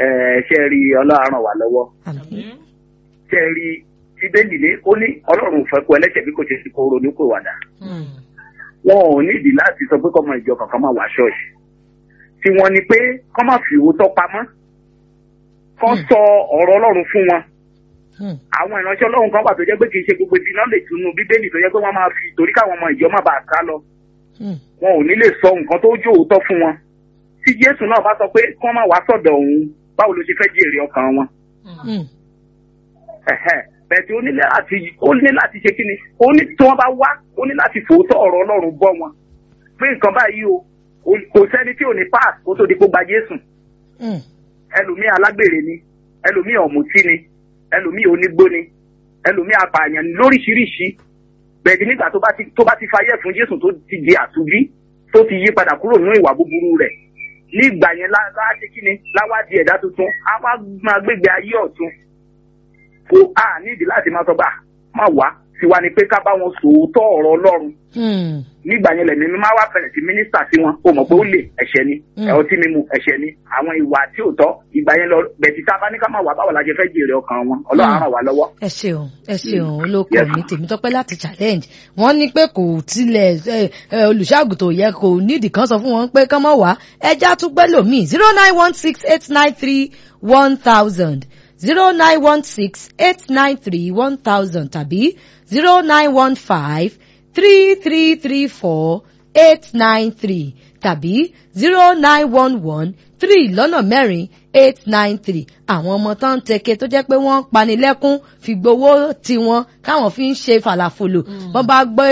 ẹ ṣe rí ọlọ́run wà lọ́wọ́ àmín ṣe rí bíbélì ní ó ní ọlọ́run ò fẹ́ kó ẹlẹ́ṣẹ̀ bí kò ṣe ti kó ronú pé wàdà wọn ò nídìí láti sọ pé kọ́mọ ìjọ kankan máa wá ṣọ́ọ̀ṣì tí wọ́n ní pé kọ́ máa fi òótọ́ pamọ́ kọ́ Hmm. sọ ọ̀rọ̀ ọlọ́run fún wọn Hmm. àwọn ìránṣẹ́ ọlọ́run kan wà tó jẹ́ pé kì í ṣe gbogbo ibi náà lè túnú bíbélì tó jẹ́ pé wọ́n máa fi torí káwọn ọmọ ìjọ má bàa sá lọ Hmm. wọn ò ní lè sọ nǹkan tó jó òótọ́ fún wọn tí jésù náà bá sọ pé kí wọ́n má wá sọ̀dọ̀ òun báwo ló ṣe fẹ́ jèrè ọkàn wọn Hmm. ẹ̀hẹ́ bẹ̀ẹ̀ tí ó ní láti ó ní láti ṣe kí ni ó ní tí wọ́n bá wá ó ní láti fòótọ́ ọ̀rọ̀ ọlọ́run bọ́ wọn pé nǹkan báyìí o o- kò sẹ́ni tí ò ní pass kó tó di kó gba jésù Hmm. ẹlòmíì alágbèrè ni ẹlòmíì ọ̀mùtí ni ẹlòmíì onígbó ni ẹlòmíì apààyàn ni lóríṣiríṣi bẹ̀ẹ̀dì nígbà tó bá ti tó bá ti fayẹ̀ fún jésù tó ti di àtúbí tó ti yí padà kúrò nínú ìwà búburú rẹ̀ nígbà yẹn láwá ṣe kí ni láwá di ẹ̀dá tuntun á wá máa gbégbé ayé ọ̀tun kò á nídìí láti máa sọ bá má wá tiwa ni pé ká bá wọn sòótọ́ ọ̀rọ̀ ọlọ́run Hmm. nígbà yẹn lẹ̀mí mi máa wá fẹ̀rẹ̀ sí mínísítà sí wọn o mọ̀ pé ó lè ẹ̀ṣẹ̀ ni Mm. ẹ̀ ọtí mímu ẹ̀ṣẹ̀ ni àwọn ìwà tí ò tọ́ ìgbà yẹn lọ bẹ̀tì tá a bá ní ká máa wà báwo la ṣe fẹ́ jèrè ọkàn wọn ọlọ́run á ràn wá lọ́wọ́. ẹ ṣeun ẹ ṣeun olóko Yes. mi tèmítọ́pẹ́ láti challenge wọ́n ní pé kò tilẹ̀ ẹ, ẹ, olùṣàgùtò yẹ kò nídìí kan sọ fún wọn pé kán mọ̀ wá ẹja tún gbẹ́ lòmíì zero nine one six eight nine three one thousand zero nine one six eight nine three one thousand tàbí zero nine one five three three three four eight nine three tàbí zero nine one one three lọ́nà mẹ́rin eight nine three àwọn ọmọ tó ń tẹ̀kẹ́ tó jẹ́ pé wọ́n ń panilẹ́kún fi gbowó tiwọn káwọn fi ń ṣe fàlàfòlò wọ́n bá gbé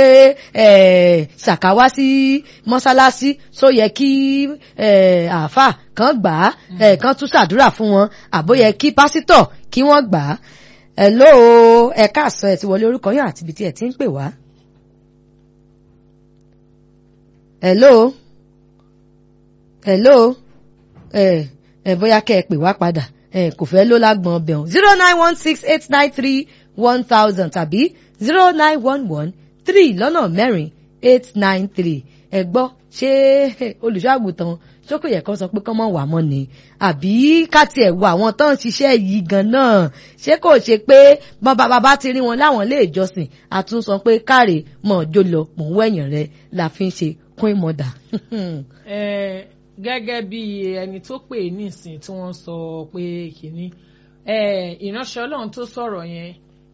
eh, ṣàkáwá sí mọ́ṣáláṣí só yẹ kí eh, àáfà kan gbà á eh, kan tún ṣàdúrà fún wọn àbó yẹ kí pásítọ̀ kí wọ́n gbà á hello ẹ káàsán ẹ ti wọlé orúkọ yín àti ibi tí ẹ ti ń pè wá. hello hello ẹ ẹ bóyá kẹ́ ẹ pè wá padà ẹ kò fẹ́ ló lágbọ̀n ọbẹ̀ ọ̀hún zero nine one six eight nine three one thousand tàbí zero nine one one three lọ́nà mẹ́rin eight nine three ẹ gbọ́ ṣé olùṣọ́àgùtàn ṣókò yẹ kán sọ pé kán mọ̀ wà mọ́ ni àbí ká tiẹ̀ wo àwọn tó ń ṣiṣẹ́ yìí gan náà ṣé kò ṣe pé bọ́n bàbá bá ti rí wọn láwọn ilé ìjọsìn àtúnsọ pé káre mọ̀ jó lọ mọ̀ ń wẹ̀yìn rẹ la fi ń ṣe queen mother. Eh, gẹ́gẹ́ bí ẹni tó pè é nísìn tí wọ́n sọ pé kìíní eh, ìránṣẹ́ ọlọ́run tó sọ̀rọ̀ yẹn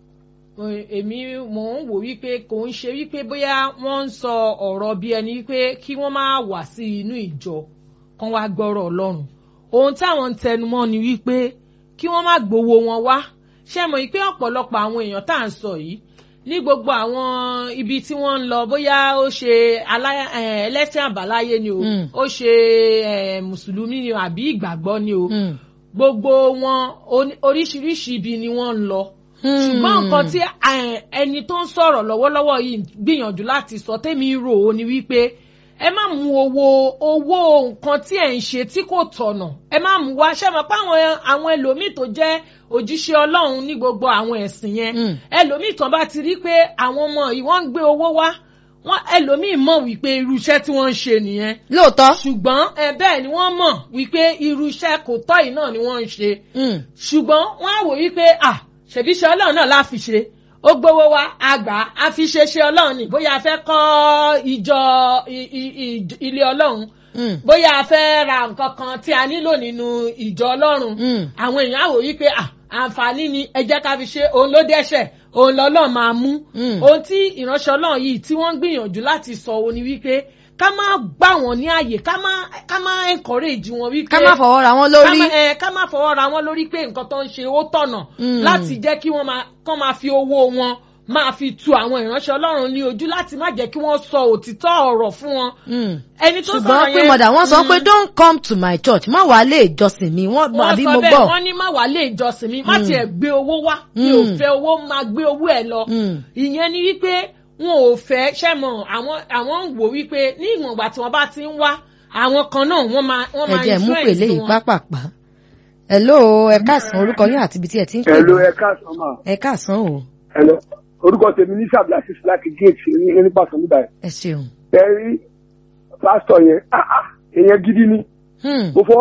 eh, èmi mò ń wò wípé kò ń ṣe wípé bóyá wọ́n ń sọ ọ̀rọ̀ bí ẹni wípé kí wọ́n máa wà sí inú ìjọ kan wá gbọ́rọ̀ ọlọ́run ohun táwọn ń tẹnumọ́ ni wípé kí wọ́n má gbowó wọn wá ṣé mọ̀ wípé ọ̀pọ̀lọpọ̀ àwọn èèyàn tá à ń sọ yìí ní gbogbo àwọn ibi tí wọ́n ń lọ bóyá ó ṣe alá- eh, ẹlẹ́sìn àbáláyé ni o Mm. ó ṣe eh, mùsùlùmí ni o àbí ìgbàgbọ́ ni o Hmm. gbogbo wọn oní- oríṣiríṣi ibi ni wọ́n ń lọ ṣùgbọ́n nǹkan tí eh, ẹni tó ń sọ̀rọ̀ lọ́wọ́lọ́wọ́ yìí gbìyànjú láti sọ tẹ́mi rò ó ni wípé ẹ má mú owó owó nǹkan tí ẹ̀ ń ṣe tí kò tọ̀nà ẹ má mú wá ṣẹ́ mọ̀ pé àwọn àwọn ẹlòmíì tó jẹ́ òjíṣẹ́ ọlọ́run ní gbogbo àwọn ẹ̀sìn yẹn Mm. ẹlòmíì tán bá ti rí pé àwọn ọmọ yìí wọ́n ń gbé owó wá wọ́n ẹlòmíì mọ̀ wípé irú iṣẹ́ tí wọ́n ń ṣe nìyẹn lóòótọ́. ṣùgbọ́n ẹ bẹ́ẹ̀ ni wọ́n mọ̀ wípé irú iṣẹ́ kò tọ́ yìí náà ni wọ́n ń ṣe Hmm. ṣùgbọ́n wọ́n á wò wípé à ṣèbíṣẹ́ ọlọ́run náà la fi ṣe ó gbowó wa àgbà á fi ṣe ṣe ọlọ́run ni bóyá a fẹ́ kọ́ ìjọ i- i- i- ilé ọlọ́run Hmm. bóyá a fẹ́ ra nǹkan kan tí a nílò nínú ìjọ ọlọ́run Hmm. àwọn èèyàn á wò wípé à àǹfààní ni ẹ jẹ́ ká fi ṣe òun ló dẹ́ṣẹ̀ òun lọ́lọ́run máa mú Mm. ohun tí ìránṣẹ́ ọlọ́run yìí tí wọ́n ń gbìyànjú láti sọ òun ni wípé ká má gbà wọ́n ní àyè ká má ká má encourage wọn wípé ká má fọwọ́ ra wọn ká lórí. má ẹ ká má fọwọ́ ra wọn lórí pé nǹkan tó ń ṣe ó tọ̀nà Mm. láti jẹ́ kí wọ́n máa kán máa fi owó wọn máa fi tu àwọn ìránṣẹ́ ọlọ́run ní ojú láti má jẹ́ kí wọ́n sọ òtítọ́ ọ̀rọ̀ fún wọn. Hmm. ẹni tó ṣùgbọ́n sọ̀rọ̀ pé yẹn mọ̀dà wọ́n sọ mm, pé don't come to my church má wàá lè ìjọsìn mi wọ́n wọ́n àbí sọ mo bẹ́ẹ̀ gbọ́. wọ́n ní má wàá lè ìjọsìn mi má Mm. tiẹ̀ gbé owó wá mi ò Mm. fẹ́ owó máa gbé owó ẹ̀ lọ Mm. ìyẹn ni wípé wọn ò fẹ́ ṣẹ́mọ̀ àwọn àwọn ń wò wípé ní ìwọ̀n ìgbà tí wọ́n bá ti ń wá àwọn kan náà wọ́n máa wọ́n ẹ máa jẹ́ mú pèlè influence yìí wọn. pápápá. hello ẹ káàsán orúkọ yín àti ibi tí ẹ ti ń pè Hello, wá. ẹ káàsán mà. ẹ káàsán o Hello. Orúkọ tèmi ní Sàbíàsís láti géètì ní nípa Sọ̀mídà ẹ̀. ẹ ṣeun. Ẹ rí pásítọ̀ yẹn, ah ah, èèyàn gidi ni. Hmm. Mo fọwọ́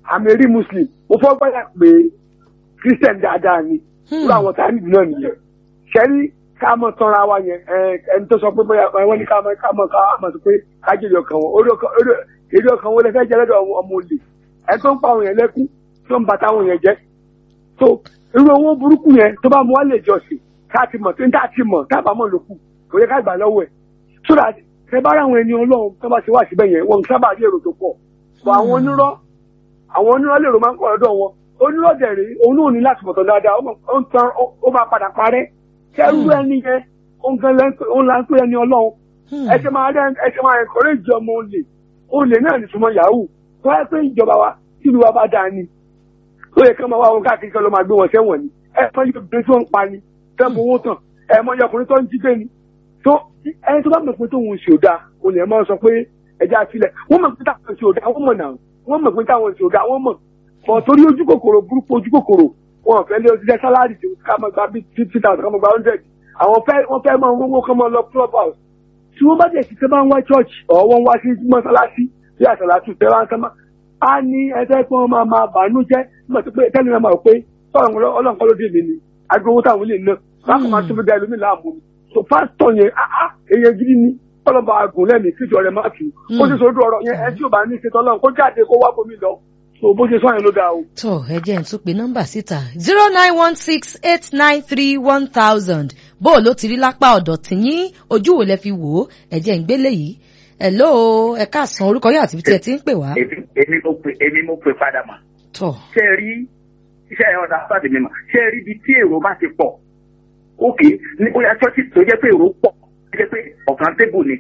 àmì rí muslim mo fọ́ gbọ́dọ̀ pé christian dáadáa ni irú àwọn tá a nìyí náà nìyẹn ṣẹ́rí ká mọ̀ tọ́ra wa yẹn ẹ, ẹni tó sọ pé bóyá wọ́n ní ká mọ̀ ká mọ̀ ká mọ̀ sọ pé ká jèrè ọkàn wọn orí ọkàn orí èrè ọkàn wọn lè fẹ́ jẹ́ lọ́dọ̀ ọmọ ọmọ olè ẹ tó ń pa àwọn yẹn lẹ́kún tó ń bàtà àwọn yẹn jẹ́ so irú owó burúkú yẹn tó bá mú wá lè jọsìn ká ti mọ̀ tó ń tà ti mọ̀ tábà mọ̀ lókù kò yẹ ká gbà lọ́wọ́ ẹ̀ so that ẹ bá ra àwọn ẹni ọlọ́run tó bá ti wá síbẹ̀ yẹn wọn sábà rí èrò tó pọ̀ bọ̀ àwọn onírọ́ àwọn onírọ́ lèrò máa ń pọ̀ lọ́dọ̀ wọn onírọ́ dẹ̀rẹ̀ òun náà ní láti mọ̀tọ́ dáadáa ó mọ̀- ó ń tan ó- ó máa padà parẹ́ kẹrù ẹni yẹn òun gan lẹ́ ń pè- òun là ń pè ẹni ọlọ́run ẹ ṣe máa rẹ ẹ ṣe máa encourage ọmọ olè olè náà ní súnmọ́ yahoo tó wáyé pé ìjọba wa tìlú wa bá dáa ni ó yẹ kí wọ́n máa wá wọn káàkiri kan ló máa gbé wọn sẹ́wọ̀n ni ẹ mọ iye obìnrin tó ń pa ni tẹ́ ń fowó tàn ẹ mọ iye ọkùnrin tó ń jí gbé ni tó ẹni tó bá mọ̀ pé tóun ṣe ò dáa olè ẹ máa sọ pé ẹja sílẹ̀ wọ́n mọ̀ pé táwọn ṣe ò dáa wọ́n mọ̀ náà wọ́n mọ̀ pé táwọn ṣe ò dáa wọ́n mọ̀ bọ̀ torí ojú kòkòrò burúkú ojú kòkòrò wọn ò fẹ́ lé oṣiṣẹ́ sálárì tó ká máa gba bíi fifty thousand ká máa gba hundred àwọn fẹ́ wọ́n fẹ́ máa wọ́wọ́ kán máa lọ club house tí wọ́n bá jẹ́ sí tẹ́ bá ń wá church ọ̀ wọ́n wá sí mọ́sálásí bí àṣàlátù tẹ́ wá ń tán máa á ní ẹgbẹ́ pé wọ́n máa máa bàánú jẹ́ nígbà tó pé tẹ́lẹ̀ máa mọ̀ pé sọ̀rọ̀ ọlọ́nkọ́ ló dé mi ni agbowó táwọn lè ná bákan máa tó fi da ẹlòmíì láàmú ni so pásítọ̀ yẹn áá èèyàn gidi ni ọlọ́ba àgùn lẹ́mí kíjọ rẹ̀ má tù ó sì sọ́dọ̀ ọ̀rọ̀ yẹn ẹ tí ò bá ní ìṣètò ọlọ́run kó jáde kó wá bomi lọ so bó ṣe sọ yẹn ló dáa o. tó ẹ jẹ́ n tún pe nọ́mbà síta zero nine one six eight nine three one thousand bó o ló ti rí lápá ọ̀dọ̀ tìyín ojú wo lẹ fi wò ó ẹ jẹ́ ń gbélé yìí hello ẹ káàsán orúkọ yóò àti ibi tí ẹ ti ń pè wá. èmi èmi mo pè èmi mo pè padà mà tó ṣé ẹ rí iṣẹ́ ẹ̀ ọ̀dà pàdé mi mà ṣé ẹ rí ibi tí èrò bá ti pọ̀ òkè ní bóyá ṣọ́ọ̀ṣì tó jẹ́ pé èrò pọ̀ tó jẹ́ pé ọ̀kan tébù ni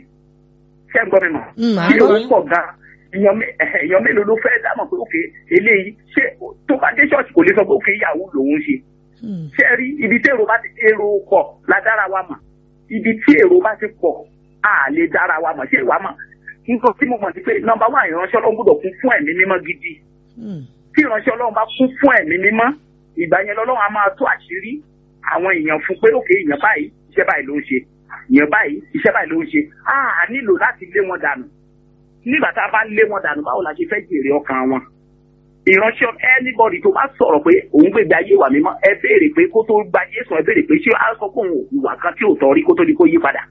ṣé ẹ gbọ́ mi mà Mm, à ń tí gbọ́ èrò yín. pọ̀ gan èèyàn mé- ẹ̀hẹ̀, èèyàn mélòó ló fẹ́ dámọ̀ pé òkè eléyìí ṣé tó bá dé ṣọ́ọ̀ṣì kò lè sọ pé òkè ìyàwó lòun ṣe Hmm. ṣé ẹ rí ibi tí èrò bá ti èrò pọ̀ la dára wa mà ibi tí èrò bá ti pọ̀ a lè dára wa mà ṣé ìwà mà nǹkan tí mo mọ̀ sí pé nọ́mbà wà ìránṣẹ́ ọlọ́run gbọ́dọ̀ kún fún ẹ̀mí mímọ́ gidi Hmm. tí ìránṣẹ́ ọlọ́run bá kún fún ẹ̀mí mímọ́ ìgbà yẹn lọ́lọ́run á máa tó àṣírí àwọn èèyàn fún pé òkè èèyàn báyìí iṣẹ́ báyìí ló ń ṣe èèyàn báyìí iṣẹ́ báyìí ló ń ṣe á nílò láti lé wọn dànù nígbà tá a bá lé wọn dànù báwo la ṣe fẹ́ jèrè ọkàn wọn ìránṣẹ́ anybody tó bá sọ̀rọ̀ pé òun gbègbè ayé wà mímọ́ ẹ béèrè pé kó tó gba Jésù ẹ béèrè pé ṣé á sọ pé òun ò hùwà kan tí ò tọ́ rí kó tó di kó yí padà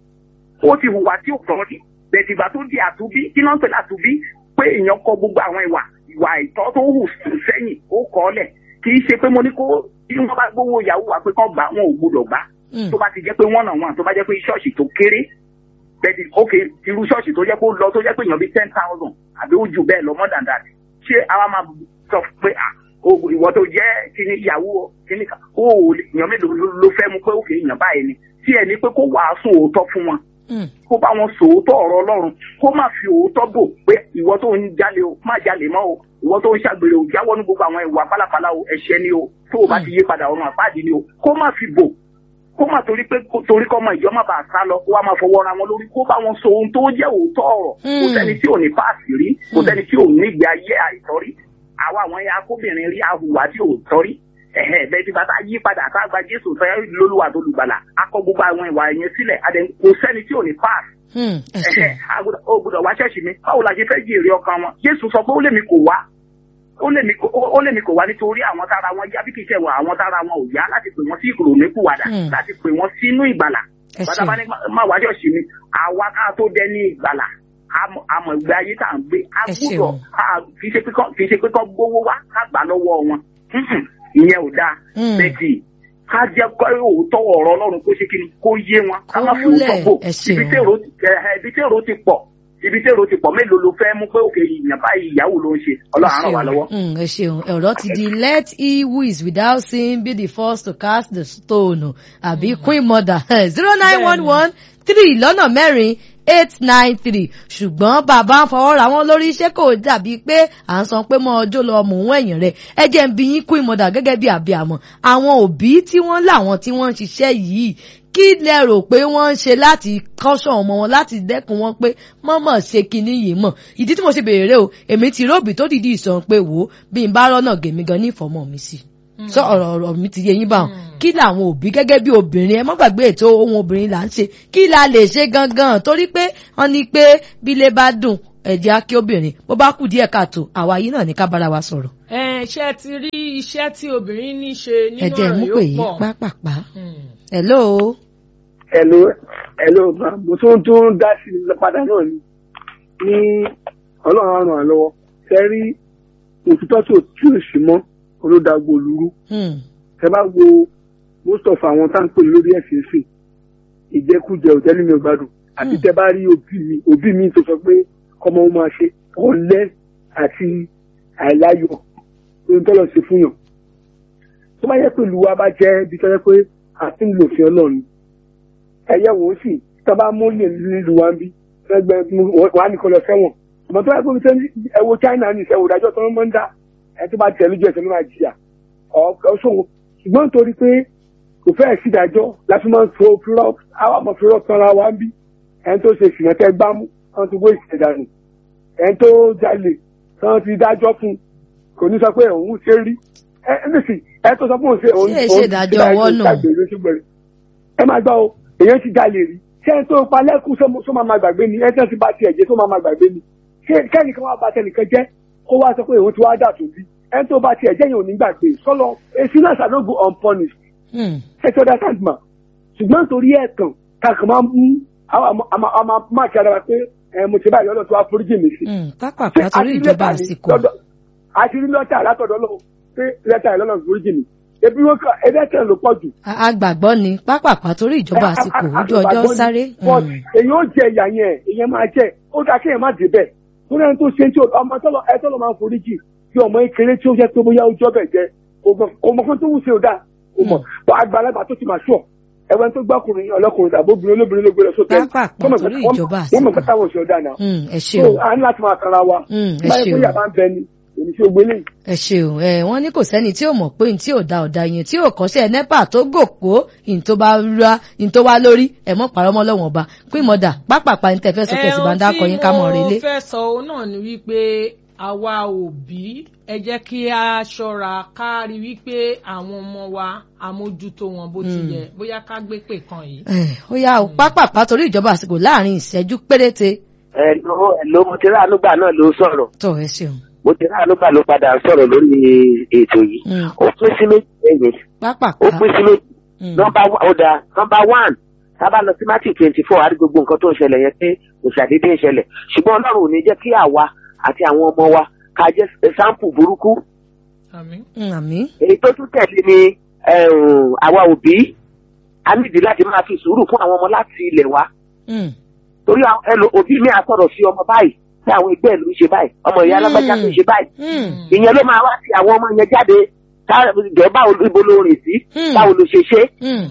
ó ti hùwà tí ò tọ́ rí bẹ̀tì ìgbà tó di àtúbí kí náà ń pè látúbí pé èèyàn kọ gbogbo àwọn ìwà ìwà ìtọ́ tó hù sẹ́yìn ó kọ́ ọ́ lẹ̀ kì í ṣe pé mo ní kó bí wọ́n bá gbowó ìyàwó wa pé kán gbà wọn ò gbọdọ̀ gbà Hmm. tó bá ti jẹ́ pé wọ́n nà wọ́n tó bá jẹ́ pé ṣọ́ọ̀ṣì tó kéré bẹ́ẹ̀ni ok irú ṣọ́ọ̀ṣì tó jẹ́ pé ó lọ tó jẹ́ pé èèyàn bíi ten thousand àbí ó jù bẹ́ẹ̀ lọ more than that ṣé àwa máa sọ pé à o ìwọ tó jẹ́ kíní ìyàwó kíní kan ó ò lè- èèyàn mélòó ló- ló fẹ́ mu pé òkè èèyàn báyìí ni tí ẹni pé kó wàásù òótọ́ fún wọn Hmm. kó bá wọn sòótọ́ ọ̀rọ̀ ọlọ́run kó má fi òótọ́ bò pé ìwọ tó ń jalè o má jalè mọ́ o ìwọ tó ń ṣàgbèrè o jáwọ́ ní gbogbo àwọn ìwà pálapàla o ẹ̀ṣẹ̀ ni o tó o bá ti yí padà ọ̀run àpáàdì ni o kó má fi bò kó má torí pé kó- torí kọ́ ọmọ ìjọ má bàa sá lọ kó wá máa fọwọ́ ra wọn lórí kó bá wọn sọ ohun tó jẹ́ òótọ́ ọ̀rọ̀ kò Hmm. sẹ́ni tí ò ní páàsì rí kò sẹ́ni tí ò ní ìgbé ayé àìtọ́rí àwa àwọn ẹ̀yà akóbìnrin rí ahùwà tí ò tọ́rí ẹ̀hẹ́ bẹ́ẹ̀ tí bàtà yí padà tá a gba Jésù fẹ́ lólúwa tó lùgbàlà akọ gbogbo àwọn ìwà ẹ̀yẹn sílẹ̀ adẹ kò sẹ́ni tí ò ní páàsì Hmm. ẹ ẹ̀hẹ́ ṣeun. agbọ́dọ̀- ó gbọ́dọ̀ wá ṣẹ́ẹ̀ṣì mi báwo la ṣe fẹ́ jèrè ọkàn wọn Jésù sọ pé ó lèmi kò wá ó lèmi kò ó lèmi kò wá nítorí àwọn tára wọn yá bí kì í ṣe wọn àwọn tára wọn ò yá láti pè wọn sí ìrònúpìwàdà Hmm. láti pè wọn sínú ìgbàlà ẹ bàtà bá ṣeun. ní má wá ṣọ́ọ̀ṣì mi àwa ká tó dẹ ní ìgbàlà àmọ̀ àmọ̀ ìgbé ayé tá à ń gbé a Ẹ gbúdọ̀ ṣeun. a- kì í ṣe pé kán- kì í ṣe pé kán gbówó wá ká gbà lọ́wọ́ wọn Mhm. ìyẹn ò dáa Hmm. bẹ́ẹ̀kì ká jẹ́ kó òótọ́ ọ̀rọ̀ ọlọ́run kó ṣe kí ni kó yé wọn ká Kó má fi múlẹ̀. òótọ́ bò Ẹ ṣeun. ibi tí èrò ti- ẹ- ibi tí èrò ti pọ̀ ibi tí èrò ti pọ̀ mélòó ló fẹ́ mú pé òkè ìyàn báyìí ìyàwó ló ń ṣe ọlọ́run á ràn wá lọ́wọ́. Mm, ẹ ṣeun ọ̀rọ̀ ti di let he who is without sin be the first to cast the stone àbí queen mother zero nine one one three lọ́nà mẹ́rin eight nine three ṣùgbọ́n bàbá ń fọwọ́ ra wọn lórí iṣẹ́ kò dàbí pé à ń san pé mọ́ ọjọ́ lọ mò ń ẹ̀yìn rẹ̀ ẹ jẹ́ ń bi yín queen mother gẹ́gẹ́ bí àbíàmọ́ àwọn òbí tí wọ́n láwọn tí wọ́n ń ṣiṣẹ́ yìí kí lẹ rò pé wọ́n ń ṣe láti kọ́ṣọ́ ọmọ wọn láti dẹ́kun wọn pé mọ́mọ́ ṣe kinní yìí mọ̀ ìdí tí mo ṣe béèrè o èmi ti róbì tó dìdí ìsàn pé wò ó bí n bá rọ́nà gèmí gan ní ìfọ̀mọ́ mi sí sọ ọ̀rọ̀ ọ̀rọ̀ mi ti yé yín báwọn kí làwọn òbí gẹ́gẹ́ bí obìnrin ẹ má gbàgbé ètò ohun obìnrin là ń ṣe kí la lè ṣe gangan torí pé wọ́n ní pé bílé bá dùn ẹ̀jẹ̀ á kí obìnrin bó bá kù díẹ̀ káàtó àwa yìí náà ní ká bára wa sọ̀rọ̀ ẹ ṣe ti rí iṣẹ́ tí obìnrin ní ṣe nínú ẹ̀jẹ̀ mú ọ̀rọ̀ pè yóò yí pọ̀. pápápá Hmm. hello ẹ̀lò ẹ̀lò mo tún tún dá sí i padà náà ni ní ọlọ́run á ràn án lọ́wọ́ ṣe rí òtítọ́ tí ò tí ò sí mọ́ olódàgbò olúrú Hmm. ẹ bá wo most of àwọn tá à ń pè lórí ẹ̀sìn sìn ìjẹkújẹ òtẹ́lẹ̀ mi ò gbádùn àti Hmm. tẹ bá rí òbí mi òbí mi tó sọ pé kọ́mọ ó máa ṣe ọ̀lẹ àti àìláyọ̀ ohun tó lọ sí fún yàn tó bá yẹ pé ìlú wa bá jẹ́ bí tó yẹ pé àti ń lò fi ọlọ́run ẹ̀yẹ wò ó sì tó bá mú lè nílùú wa ń bí ẹgbẹ́ wà ní kọlọ sẹ́wọ̀n ọmọ tó bá gbé sẹ́ni ẹ wo China ní ìṣẹ́wò ìdájọ́ tó ń mọ́ ń dá ẹ tó bá tẹ̀ lójú ẹsẹ̀ ló máa jìyà ọ̀ ṣòwò ṣùgbọ́n nítorí pé kò fẹ́ẹ̀ sí ìdájọ́ láti máa ń fo fúlọ́ àwọn ọmọ fúlọ́ sanra wa ń bí ẹni tó ṣe ìsìnà tẹ gbámú wọn ti wé ìsìnà dànù ẹni tó jalè wọn ti dájọ́ fún kò ní sọ pé òun ṣe rí ẹ ẹ nísì ẹ tó sọ pé òun ṣe òun Ṣé èṣe ìdájọ́ ọwọ́ nù? ṣàgbèrè ṣe gbèrè ẹ máa gbọ́ o èèyàn ti jalè rí ṣé ẹni tó pa lẹ́kùn sọ máa máa gbàgbé ni ẹni tó ti bá tiẹ̀ jẹ́ tó máa máa gbàgbé ni ṣé kẹ́nìkan wá bá tẹnìkan jẹ́ kó wá sọ pé òun ti wá dà tó bí ẹni tó bá tiẹ̀ jẹ́ yẹn ò ní gbàgbé sọlọ èsì náà ṣàdógún unpunished Hmm. ṣètò ọ̀dà tàǹtìmọ̀ ṣùgbọ́n torí ẹ̀tàn kàkà máa ń mú àmà máa kí ara wa pé ẹ, mo ti báyìí lọ́dọ̀ tó wá foríjì mi sí. Hmm. pápápá torí ìjọba àsìkò àti rí lọ́tà látọ̀dọ̀ lọ pé lẹ́tà ìlọ́nà foríjì mi ebi wọn kà ẹlẹ́tẹ̀ ló pọ̀ jù. A- agbàgbọ́ ni pápápá torí ìjọba àsìkò ojú ọjọ́ sáré but Hmm. èyí ó jẹ ìyà yẹn èyàn máa jẹ ó dáa kéèyàn má débẹ̀ torí ẹni tó ṣe tí ó- ọmọ tọ́lọ ẹ tọ́lọ máa ń foríjì bí ọmọ ìkéré tí ó jẹ́ pé bóyá ojú ọbẹ̀ jẹ kò mọ̀ kan tó wù sí ó dáa kò mọ̀ bọ́ àgbàlagbà tó ti máa ṣọ̀ ẹ̀wọ̀n tó gbọ́kùnrin ọlọ́kùnrin tàbí obìnrin olóbìnrin ló gbé lọ sókè Pápápá torí ìjọba wọ́n mọ̀ àsìkò. pé táwọn òṣèlú dáa náà Hmm. ẹ so ṣeun a ní láti máa kanra wa Hmm. ẹ báyìí pé ṣeun yàrá ń bẹ ni èmi tí ó gbélé yìí ẹ ṣeun ẹ wọn ní kò sẹ́ni tí ò mọ̀ pé ní tí ò da ọ̀dà yẹn tí ò kọ́ṣẹ́ nepa tó gòkó ní tó bá ra ní tó wá lórí ẹ mọ̀ pàrọ̀ mọ́ lọ́wọ́n ọba pín mọ́dà pápápá ní tẹ̀fẹ́ sókè sí bàńdà kọyín ká mọ̀ relé. ohun tí mo fẹ́ sọ òun náà ni wípé àwa òbí ẹ jẹ́ kí a ṣọ́ra ká rí wípé àwọn ọmọ wa àmójútó wọn bó ti Hmm. yẹ bóyá ká gbé pè kan yìí. ẹ ó yá o pápápá torí ìjọba àsìkò láàrin ìṣẹ́jú péréte ẹ̀lò ẹ̀lò mo ti rà ànúgbà náà ló sọ̀rọ̀ tó ẹ ṣeun mo ti rà ànúgbà ló padà sọ̀rọ̀ lórí ètò yìí Hmm. ó pín sí méjì ẹ̀yìn pápápá ó pín sí méjì Hmm. nọmba ọ̀dà nọmba one tábà lọ sí matthew twenty four àti gbogbo nǹkan tó ń ṣẹlẹ̀ yẹn pé kò ṣàdédé ń ṣẹlẹ̀ ṣùgbọ́n ọlọ́run ò ní jẹ́ kí àwa àti àwọn ọmọ wa ká jẹ́ sáǹpù burúkú àmín. Hmm, àmín èyí tó tún tẹ̀lé ni ẹ̀hún, àwa òbí a nídìí láti máa fi sùúrù fún àwọn ọmọ láti ilẹ̀ wa Hmm. torí àwọn ẹlò òbí mi àsọ̀rọ̀ sí ọmọ báyìí tí àwọn ẹgbẹ́ ìlú ń ṣe báyìí ọmọ ìyá alágbájá tó ń ṣe báyìí Hmm. ìyẹn ló máa wá sí àwọn ọmọ yẹn jáde ká- jọ báwo ibo ló rìn sí Hmm. báwo ló ṣe ṣe Hmm.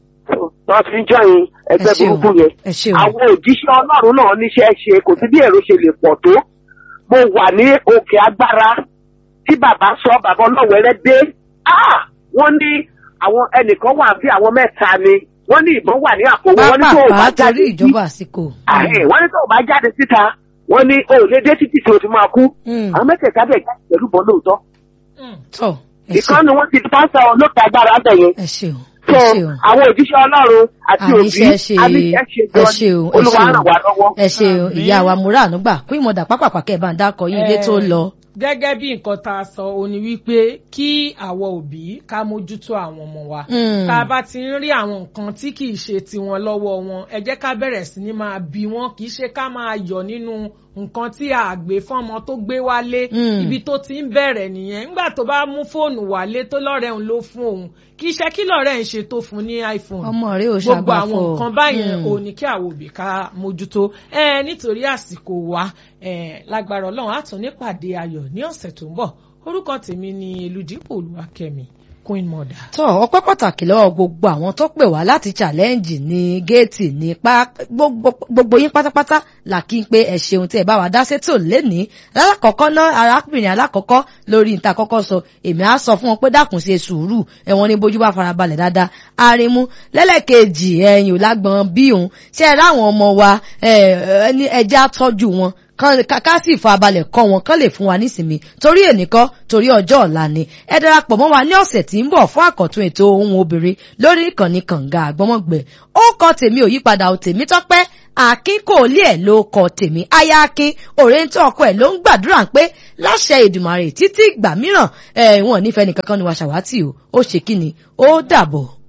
tó fi ń jọyìn ẹ ẹgbẹ́ ṣeun burúkú yẹn ẹ ṣeun àwọn òjíṣẹ́ ọlọ́run náà níṣẹ́ ṣe kò sí bí èrò ṣe lè pọ̀ tó mo wà ní òkè agbára tí bàbá sọ bàbá ọlọ́wẹ̀rẹ́ dé Ah! wọ́n ní àwọn ẹnìkan wà bí àwọn mẹ́ta ni wọ́n ní ìbọn wà ní àpò wọn ní tó o bá pápápá jáde torí sí ìjọba àsìkò. ààrẹ wọ́n ní tó o bá jáde síta wọ́n ní o ò lè dé títí tí o ti máa kú Hmm. àwọn mẹ́tẹ̀ẹ̀ta bẹ̀ jáde pẹ̀lú bọ́n lóòótọ́ Hmm. tó ẹ ṣeun ìkànnì wọn ti pásítọ̀ olóòtú agbára bẹ̀ yẹn ẹ ṣeun so ẹ ṣeun. àwọn òjíṣẹ́ ọlọ́run àti òbí àníṣe ṣe àníṣe ṣe ẹ gan ṣeun ẹ olúwa ṣeun ràn wá lọ́wọ́. ẹ ṣeun Àmín. ìyá wa múra ànúgbà kún ìmọ̀dà pápápá kẹ́ ẹ̀ bá ń dákọ̀ yín ilé tó Eh, lọ. gẹ́gẹ́ bí nǹkan tá a sọ ó ní wípé kí àwọn òbí ká mójútó àwọn ọmọ wa Hmm. tá a bá ti ń rí àwọn nǹkan tí kì í ṣe tiwọn lọ́wọ́ wọn ẹ jẹ́ ká bẹ̀rẹ̀ sí ní máa bí wọn kì í ṣe ká máa yọ̀ nínú nǹkan tí a gbé fọ́mọ tó gbé wálé Hmm. ibi tó ti ń bẹ̀rẹ̀ nìyẹn nígbà tó bá mú fóònù wálé tó lọ́rẹ̀ òun ló fún òun kì í ṣe kí lọ́rẹ̀ ń ṣe tó fún ní iPhone ọmọ rẹ ò gbogbo ṣàgbàfọ̀. àwọn nǹkan báyẹn Hmm. ò ní kí àwọn òbí ká mójútó ẹ nítorí àsìkò wa ẹ lágbára Ọlọ́run á tún nípàdé ayọ̀ ní ọ̀sẹ̀ tó ń bọ̀ orúkọ tèmi ni Elúdípò Olúwakẹ́mi Queen Mother. tó ọpẹ́ pàtàkì lọ́wọ́ gbogbo àwọn tó pè wá láti challenge ní géètì ní pa gbogbo gbogbo yín pátápátá là kí n pé ẹ ṣeun tí ẹ bá wa dá sétò lénìí lálákọ̀ọ́kọ́ náà arákùnrin alákọ̀ọ́kọ́ lórí níta kọ́kọ́ sọ èmi á sọ fún wọn pé dákun ṣe sùúrù ẹ̀wọ̀n ní bójú bá farabalẹ̀ dáadáa arimu lẹ́lẹ́kejì ẹ̀yìn ò lágbọ̀n bí òun ṣe é ráwọn ọmọ wa ẹni ẹjẹ́ á tọ́jú wọn kán- ká ká sì fa balẹ̀ kọ́ wọn kán lè fún wa nísìmí torí ènìkọ́ torí ọjọ́ ọ̀la ni ẹ darapọ̀ mọ́ wa ní ọ̀sẹ̀ tí ń bọ̀ fún àkọ́tún ètò ohun obìnrin lórí ìkànnì kànga àgbọ́mọ̀gbẹ́ ó kọ́ tèmi ò yípadà ò tèmi tọ́pẹ́ akin kò lé ẹ̀ ló kọ tèmi aya akin òrèǹtọ́ ọkọ ẹ̀ ló ń gbàdúrà pé láṣẹ ìdùmàrè títí ìgbà mìíràn ẹ̀ wọn ò nífẹ̀ẹ́ nìkankan ni wàá ṣàwátì o ó ṣe kí ni ó dàbọ̀.